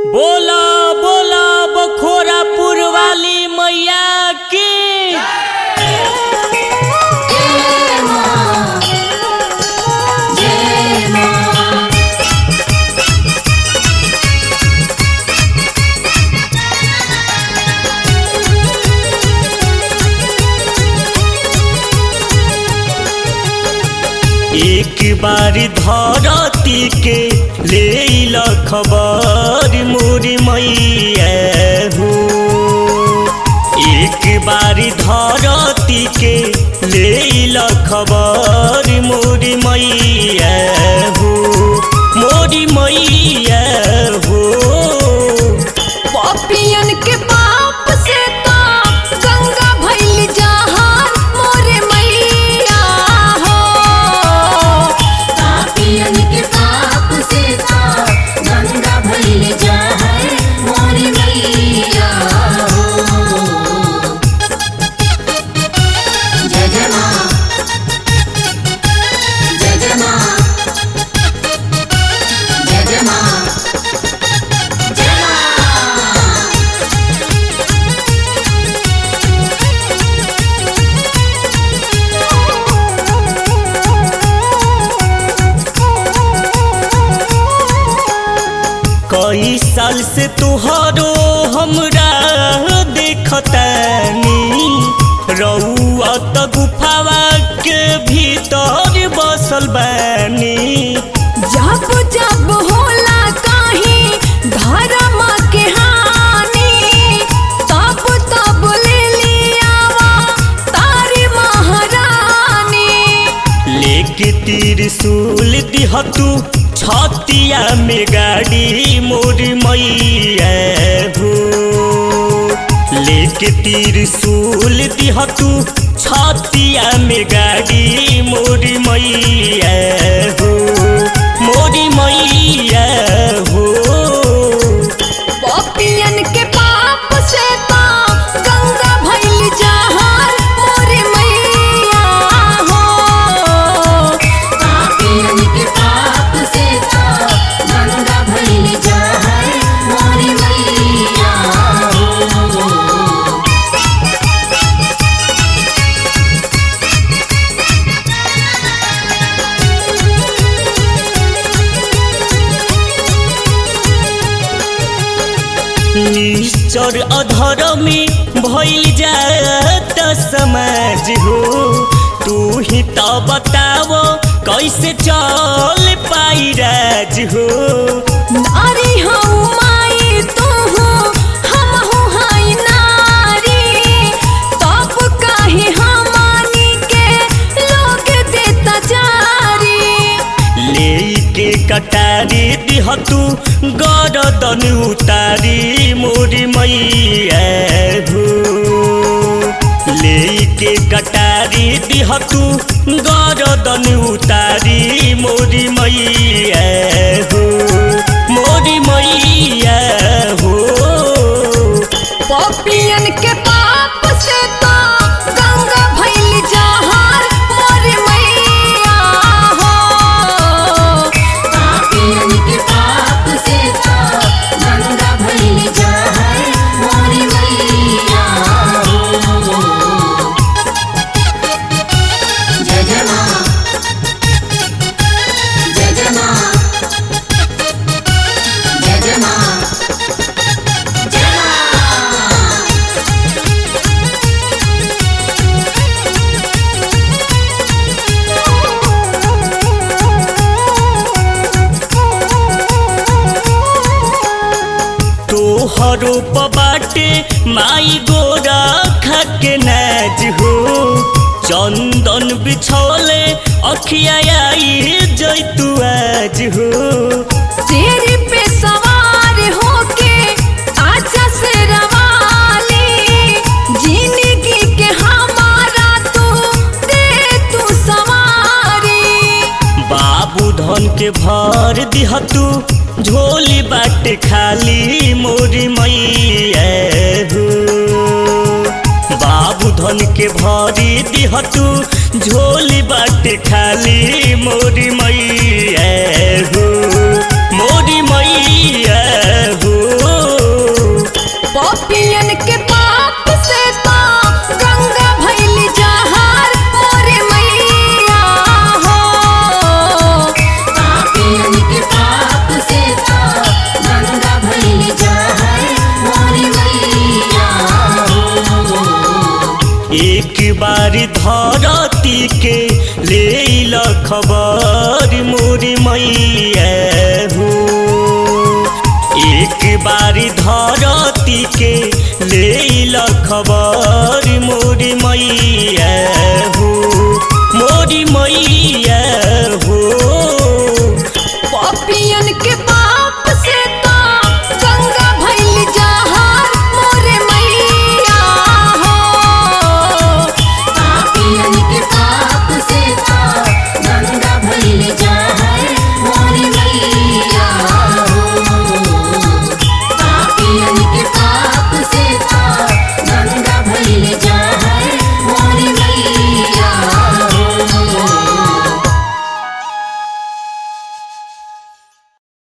बोला बोला बखोरापुर वाली मैया की जय मां जय मां एक बारी धरती के ले ल खबर मोरी मैया हो एक बारी धरती के ले ल खबर मोरी मैया हो मोरी मैया हो पपियन के पाप से तो गंगा भइल जहान मोरे मैया हो पापियन के पाप से तो गंगा भइल जहान मोरे मैया हो जय जय मां जय जय मां जय जय मां जय मां कई साल से तुहरो हमरा देखतानी रउआ त गुफावा के भीतर बसल बानी जब जब होला कहीं धर्म के हानि तब तब ले लियावा तारी महारानी लेके त्रिशूल दिहतू छतिया में गाड़ी मोर मैया हो लेके त्रिशूल दिहतू छतिया में गाड़ी मोर मैया हो मोरी मैया हो पपियन के पाप से तो गंगा भइल जहान मोरे मैया हो पापियन के पाप से तो गंगा भइल जहान मोरे मैया हो निश्चर अधर्मी भइल जात समाज हो तू ही त बताव कैसे चल पाई राज हो नारी हूँ माई तू हूँ हम हूँ हाई नारी तब काहे हमानी के लोग देता जारी लेके कटारी दिहतू गरदन उतारी मोरी मैया हो लेके कटारी दिहतू गरदन उतारी मोरी मैया हो मोरी मैया हो पपियन के पाप से तो गंगा भइल जहान मोर मैया हो पापियन के पाप से तो गंगा भइल जहान मोर मैया हो जय जय मां जय जय मां जय जय मां जय मां तोहरो बाटे माई गोरा खके नाज हो चंदन बिछौले अखिया आई जैतु आज हो शेर पे सवार होके आजा से रवाली जिंदगी के हमारा तू दे तू सवारी बाबू धन के भर दिहतू झोली बाटे खाली मोरी मैया हो बाबू धन के भरी दिहतू झोली बाटे खाली मोरी मैया हो मोरी मैया हो धरती के ले ल खबर मोरी मैया हो एक बारी धरती के